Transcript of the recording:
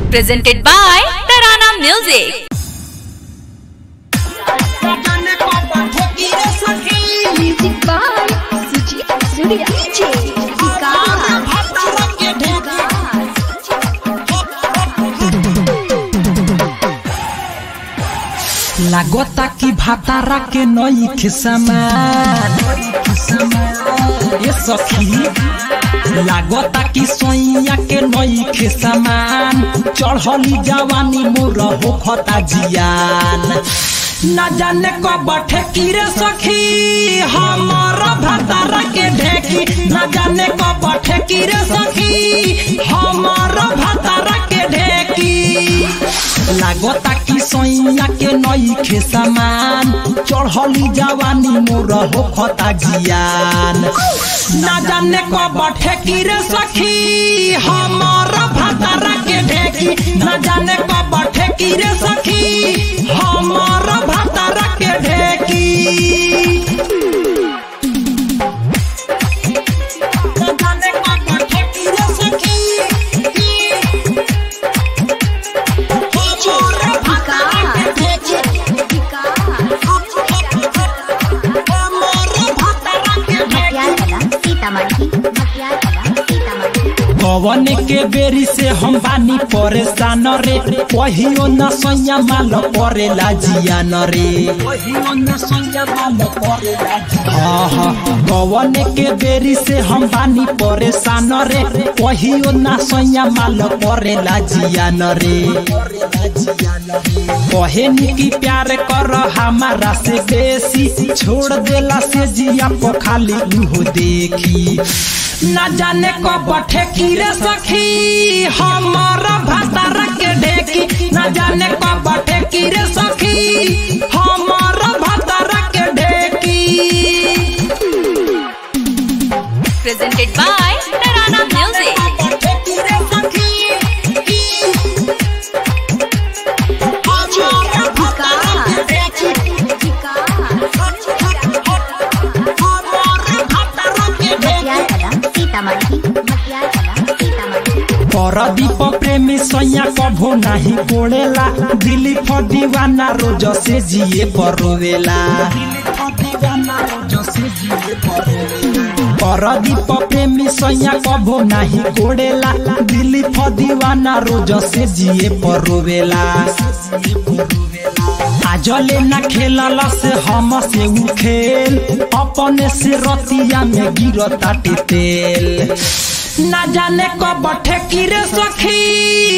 presented by Tarana Music. Music by Sujit Surya. DJ Vikas. लागता कि भातारा के नई के समान ये सखी लागता कि सोइया के नई के समान चढ़ली जवानी मोर होखता जियान न जाने कब ठेकी रे सखी हमर भातारा के ढेकी न जाने कब ठेकी रे सखी हमर भातारा के ढेकी लागता कि सैया के नई खे समान चढ़ली जवानी मोर होखता जियान ना जाने कब ठेकी रे सखी हमर भातारा के ढेकी ना जाने कब ठेकी रे सखी हमर भातारा के ढेकी ना जाने कब ठेकी रे सखी कवन के बेरी से हम बानी परेशान रे कहियो न सैया माल परेला जियान रे कहियो न सैया माल परेला हाँ हाँ कवन के बेरी से हम बानी परेशान रे कहियो न सैया माल परेला जियान रे कहे की प्यार कर हमारा से बेसी छोड़ देला से जिया पर खाली उहो देखी न जाने कब ठेकी रे सखी हमर भातार के ढेकी न जाने कब ठेकी रे सखी हमर भातार के ढेकी Presented by Tarana Music. Pradeep प्रेमी सैया कभो नाही कोड़ेला दिली फर दीवाना रोज से जिए परोवेला परदीप प्रेमी सैया कभो नाही कोड़ेला दिली फर दीवाना रोज से जिए परोवेला आजले न खेलल से हम से उ खेल अपने से रतिया में गिरता तेल ना जाने कब ठेकी रे सखी